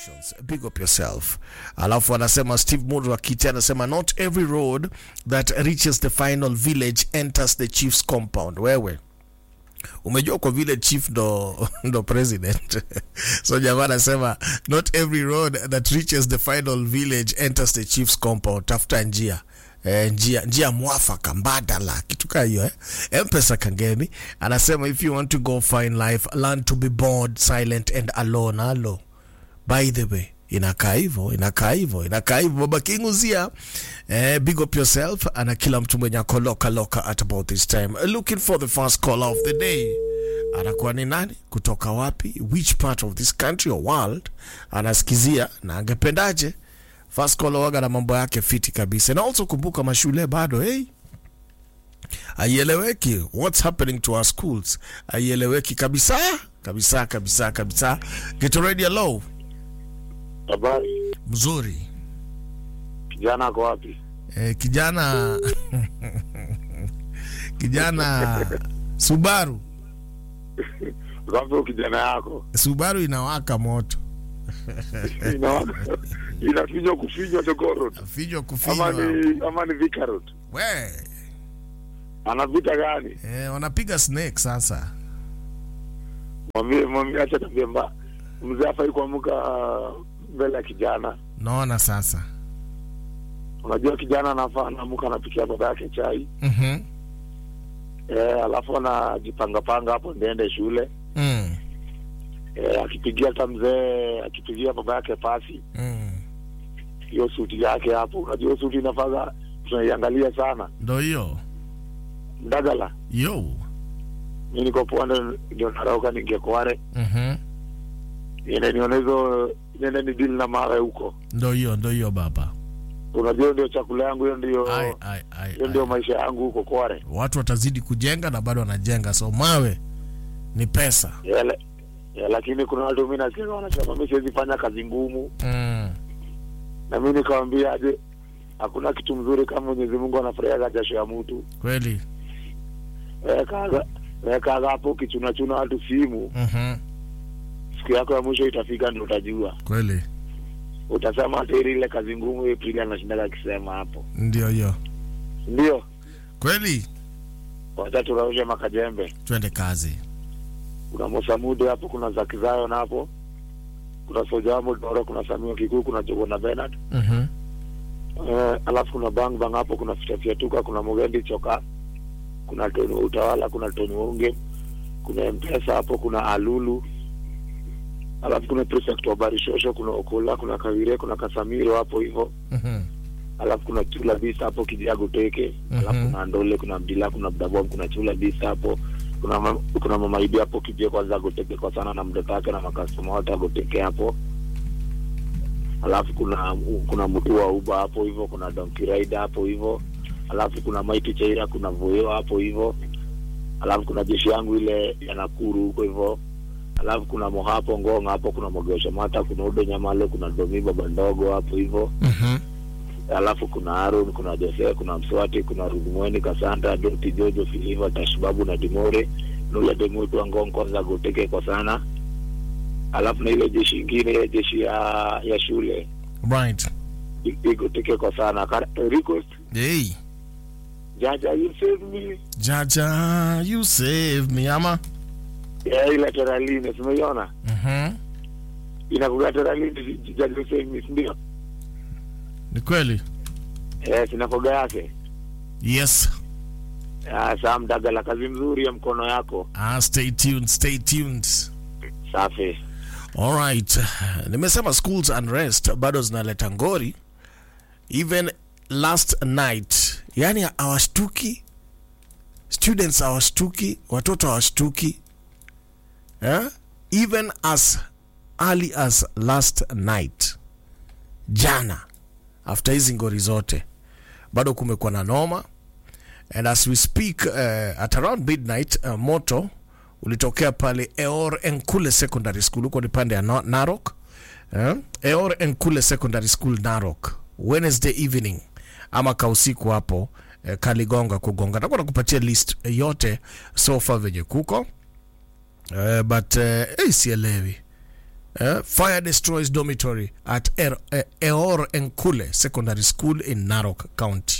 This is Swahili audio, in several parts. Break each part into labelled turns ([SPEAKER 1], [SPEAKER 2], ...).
[SPEAKER 1] congratulations big up yourself alafu anasema steve mudu akiti anasema not every road that reaches the final village enters the chief's compound wewe umejua kwa vile chief ndo, ndo president so jamaa anasema not every road that reaches the final village enters the chief's compound tafuta njia Eh, njia njia mwafaka mbadala kitu kaa hiyo eh? mpesa kangemi anasema if you want to go find life learn to be bored silent and alone alo by the way inakaa hivyo inakaa hivyo inakaa hivyo baba kinguzia eh, big up yourself ana kila mtu mwenye ako loka loka at about this time looking for the first call of the day anakuwa ni nani kutoka wapi which part of this country or world anasikizia na angependaje first call waga na mambo yake fiti kabisa na also kumbuka mashule bado hey aieleweki what's happening to our schools aieleweki kabisa kabisa kabisa kabisa get ready low
[SPEAKER 2] Habari,
[SPEAKER 1] mzuri
[SPEAKER 2] kijana ako wapi?
[SPEAKER 1] eh, kijana kijana subaru
[SPEAKER 2] Kapo kijana yako
[SPEAKER 1] subaru inawaka moto
[SPEAKER 2] Inawaka- inafinywa kufinywa Jogoo
[SPEAKER 1] finywa
[SPEAKER 2] ama
[SPEAKER 1] kufinywa
[SPEAKER 2] ni ama ni Thika Road?
[SPEAKER 1] we
[SPEAKER 2] Ana vita gani?
[SPEAKER 1] eh, wanapiga snake sasa
[SPEAKER 2] Mwambie mwambie acha tabia mbaya. Mzee hafai kuamka mbele ya kijana.
[SPEAKER 1] naona sasa
[SPEAKER 2] Unajua kijana anafaa anaamka anapikia baba yake chai
[SPEAKER 1] mm-hmm.
[SPEAKER 2] eh, alafu anajipanga panga hapo ndiende shule
[SPEAKER 1] mm.
[SPEAKER 2] eh, akipigia hata mzee akipigia baba yake pasi
[SPEAKER 1] mm.
[SPEAKER 2] hiyo suti yake hapo, unajua hiyo suti inafaa tunaiangalia sana.
[SPEAKER 1] ndo hiyo
[SPEAKER 2] Ndagala
[SPEAKER 1] yo
[SPEAKER 2] mi niko Pwani ndio narauka ningekware
[SPEAKER 1] mm-hmm.
[SPEAKER 2] niende nione hizo niende ni dili na mawe huko.
[SPEAKER 1] ndo hiyo ndo hiyo baba
[SPEAKER 2] Unajua ndio chakula yangu hiyo, ndio
[SPEAKER 1] ai, ai, ai,
[SPEAKER 2] hiyo ndio
[SPEAKER 1] ai.
[SPEAKER 2] maisha yangu huko Kware.
[SPEAKER 1] watu watazidi kujenga na bado wanajenga so mawe ni pesa
[SPEAKER 2] Yale ya, lakini kuna watu mi nasikia wanasema mi siwezi fanya kazi ngumu,
[SPEAKER 1] mm.
[SPEAKER 2] na mi nikawambia aje, hakuna kitu mzuri kama Mwenyezi Mungu anafurahiaga jasho ya mtu.
[SPEAKER 1] kweli
[SPEAKER 2] Wekaga wekaga hapo kichunachuna watu simu,
[SPEAKER 1] mm-hmm.
[SPEAKER 2] siku yako ya mwisho itafika, ndio utajua,
[SPEAKER 1] kweli
[SPEAKER 2] utasema hata ile kazi ngumu Aprili anashindaga akisema hapo,
[SPEAKER 1] ndio hiyo
[SPEAKER 2] ndio
[SPEAKER 1] kweli
[SPEAKER 2] wacha turaushe makajembe
[SPEAKER 1] twende kazi
[SPEAKER 2] kuna Mosamude hapo, kuna Zaki Zion hapo, kuna Soja wa Dora, kuna Samia Kikuu, kuna Jogo na Bernard
[SPEAKER 1] mm-hmm.
[SPEAKER 2] eh, alafu kuna Bang Bang hapo, kuna Fitafiatuka, kuna Mugendi Choka, kuna Tony wa Utawala, kuna Tony Wonge, kuna Mpesa hapo, kuna Alulu, alafu kuna Prefect wa Barishosho, kuna Okola, kuna Kawire, kuna Kasamiro hapo hivyo,
[SPEAKER 1] Mm-hmm.
[SPEAKER 2] alafu kuna Chula Bisa hapo Kijago Teke, alafu
[SPEAKER 1] Mhm.
[SPEAKER 2] kuna Ndole, kuna Mdila, kuna Mdabom, kuna Chula Bisa hapo kuna ma, kuna mama Idi hapo kijie kwanza Goteke kwa sana na mtoto wake na makastoma wote Goteke hapo, alafu kuna kuna mtu wa Uba hapo hivyo, kuna Donkey Rider hapo hivyo, alafu kuna Mighty Chaira, kuna Voyo hapo hivyo, alafu kuna jeshi yangu ile ya Nakuru huko hivyo, alafu kuna Mohapo Ngonga hapo, kuna Mogesha Mata, kuna Udo Nyamalo, kuna Domi Baba Ndogo hapo hivyo
[SPEAKER 1] Mm-hmm.
[SPEAKER 2] alafu kuna Aaron, kuna Jose, kuna Mswati, kuna Rudhumweni, Kasanda, Doti, Jojo, Filiva, Tashbabu na Dimore, Nula Demutu, Ngong, kwanza Goteke kwa sana, alafu na ile jeshi ingine ile jeshi ya ya shule
[SPEAKER 1] right
[SPEAKER 2] i- igoteke kwa sana Kar- request
[SPEAKER 1] hey.
[SPEAKER 2] jaja you save me
[SPEAKER 1] jaja you save me ama
[SPEAKER 2] ya ile teraline simeiona
[SPEAKER 1] mm-hmm.
[SPEAKER 2] inakuga teraline jaja you save me ndio
[SPEAKER 1] ni kweli
[SPEAKER 2] eh sinakoga yake
[SPEAKER 1] yes
[SPEAKER 2] ah saa mdagala kazi mzuri ya mkono yako
[SPEAKER 1] ah, stay tuned stay tuned
[SPEAKER 2] safi
[SPEAKER 1] alright nimesema schools unrest bado zinaleta ngori even last night yani hawashtuki students hawashtuki watoto hawashtuki eh? even as early as last night jana after hizi ngori zote bado kumekuwa na noma and as we speak uh, at around midnight uh, moto ulitokea pale Eor Enkule Secondary School, huko ni pande ya Na- Narok eh? Eor Enkule Secondary School Narok, Wednesday evening ama kausiku hapo eh, kaligonga kugonga. Takuwa nakupatia list yote so far venye kuko eh, but eh, eh, sielewi Uh, fire destroys dormitory at er, eh, Eor Enkule Secondary School in Narok County.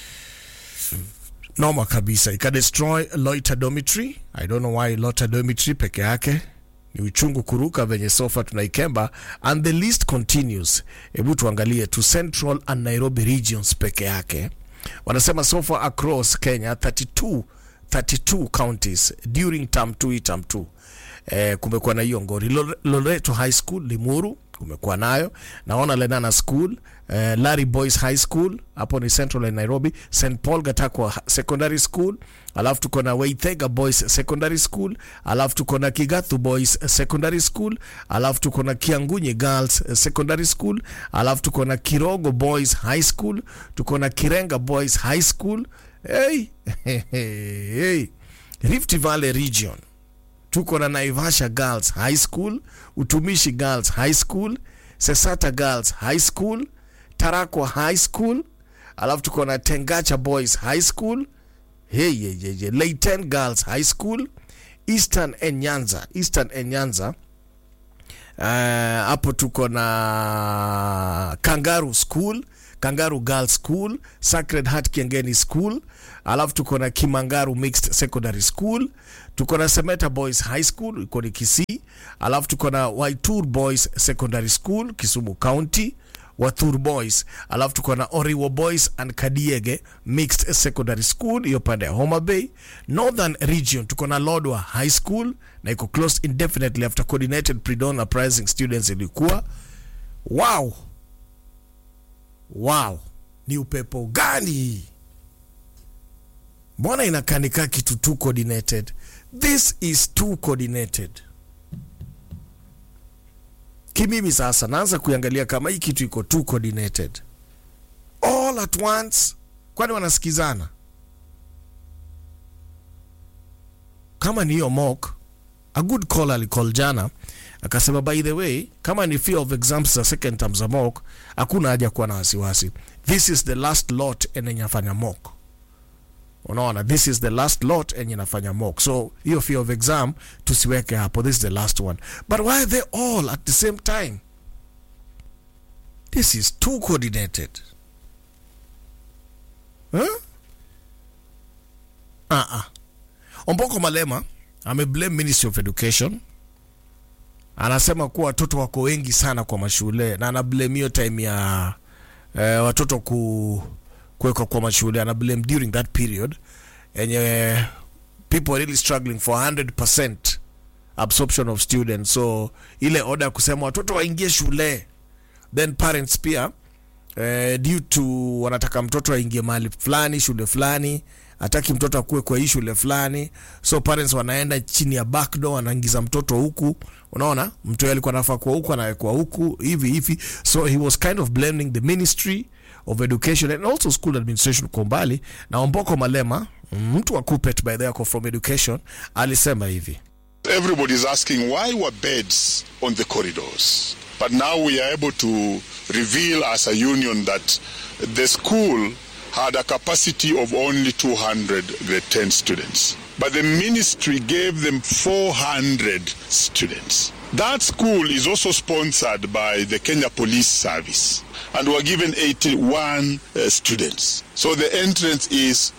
[SPEAKER 1] Noma kabisa, ika destroy Loiter Dormitory. I don't know why Loiter Dormitory peke yake ni uchungu kuruka venye sofa tunaikemba, and the list continues. Hebu tuangalie to Central and Nairobi regions peke yake, wanasema so far across Kenya 32 32 counties during term 2 term 2 eh, kumekuwa na hiyo ngori Lore- Loreto High School Limuru kumekuwa nayo, naona Lenana School eh, Larry Boys High School hapo ni Central in Nairobi, St Paul Gatakwa Secondary School, alafu tuko na Waithega Boys Secondary School, alafu tuko na Kigathu Boys Secondary School, alafu tuko na Kiangunyi Girls Secondary School, alafu tuko na Kirogo Boys High School, tuko na Kirenga Boys High School. Hey, hey, hey. Rift Valley Region tuko na Naivasha Girls High School, Utumishi Girls High School, Sesata Girls High School, Tarakwa High School, alafu tuko na Tengacha Boys High School, hey, hey, hey, hey. Leighton Girls High School, Eastern Enyanza, Eastern Enyanza Uh, hapo tuko na Kangaroo School, Kangaroo Girls School, Sacred Heart Kiengeni School, alafu tuko na Kimangaru Mixed Secondary School, tuko na Semeta Boys High School iko ni Kisii, alafu tuko na Waitur Boys Secondary School Kisumu County, Wathur Boys, alafu tuko na Oriwo Boys and Kadiege Mixed Secondary School hiyo pande ya Homa Bay. Northern Region tuko na Lodwa High School na iko closed indefinitely after coordinated pre-dawn uprising students ilikuwa. Wow, wow, ni upepo gani hii? Mbona inakanika kitu too coordinated? This is too coordinated. Kimimi sasa naanza kuiangalia kama hii kitu iko too coordinated all at once, kwani wanasikizana? Kama ni hiyo mock, a good call alicall jana akasema, by the way, kama ni fear of exams za second term za mock, hakuna haja kuwa na wasiwasi. This is the last lot enye nafanya mock unaona this is the last lot enye nafanya mock so hiyo fear of exam tusiweke hapo this is the last one but why are they all at the same time this is too coordinated huh? uh-uh. omboko malema ameblame ministry of education anasema kuwa watoto wako wengi sana kwa mashule na anablame hiyo time ya eh, watoto ku kuwekwa kwa mashule ana blame during that period enye people are really struggling for 100% absorption of students so ile order ya kusema watoto waingie shule then parents pia eh, due to wanataka mtoto aingie mahali fulani shule fulani hataki mtoto akuwe kwa hii shule fulani so parents wanaenda chini ya back door wanaingiza mtoto huku unaona mtu alikuwa anafaa kuwa huku anawekwa huku hivi hivi so he was kind of blaming the ministry of education and also school administration kwa mbali na omboko malema mtu wa kupet by the way from education alisema hivi
[SPEAKER 3] Everybody's asking why were beds on the corridors? But now we are able to reveal as a union that the school had a capacity of only 200 grade 10 students. But the ministry gave them 400 students. That school is also sponsored by the Kenya Police Service and were given 81 uh, students. So the entrance is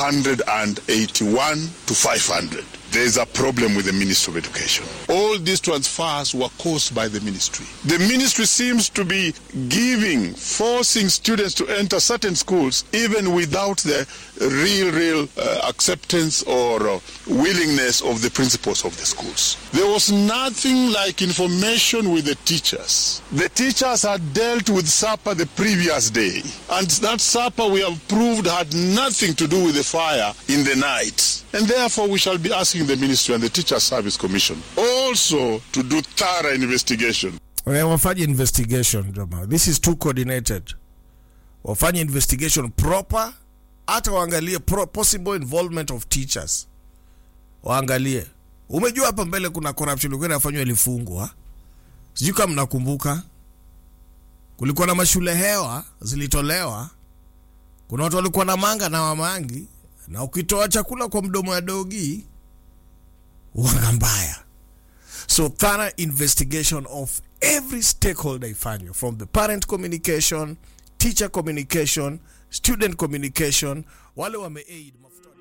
[SPEAKER 3] 481 to 500. There's a problem with the Ministry of Education. All these transfers were caused by the ministry. The ministry seems to be giving, forcing students to enter certain schools even without the real, real uh, acceptance or uh, willingness of the principals of the schools. There was nothing like information with the teachers. The teachers had dealt with supper the previous day, and that supper we have proved had nothing to do with the fire in the night. And therefore, we shall be asking the ministry and the Teacher Service Commission also to do thorough investigation.
[SPEAKER 1] Eh, wafanye investigation jamaa. This is too coordinated. Wafanye investigation proper, hata waangalie pro possible involvement of teachers. Waangalie. Umejua hapa mbele kuna corruption ilikuwa inafanywa ilifungwa. Sijui kama mnakumbuka. Kulikuwa na mashule hewa zilitolewa. Kuna watu walikuwa na manga na wamangi na ukitoa chakula kwa mdomo ya dogi wanga mbaya. So thorough investigation of every stakeholder ifanywe from the parent communication teacher communication student communication wale wame aid mafuta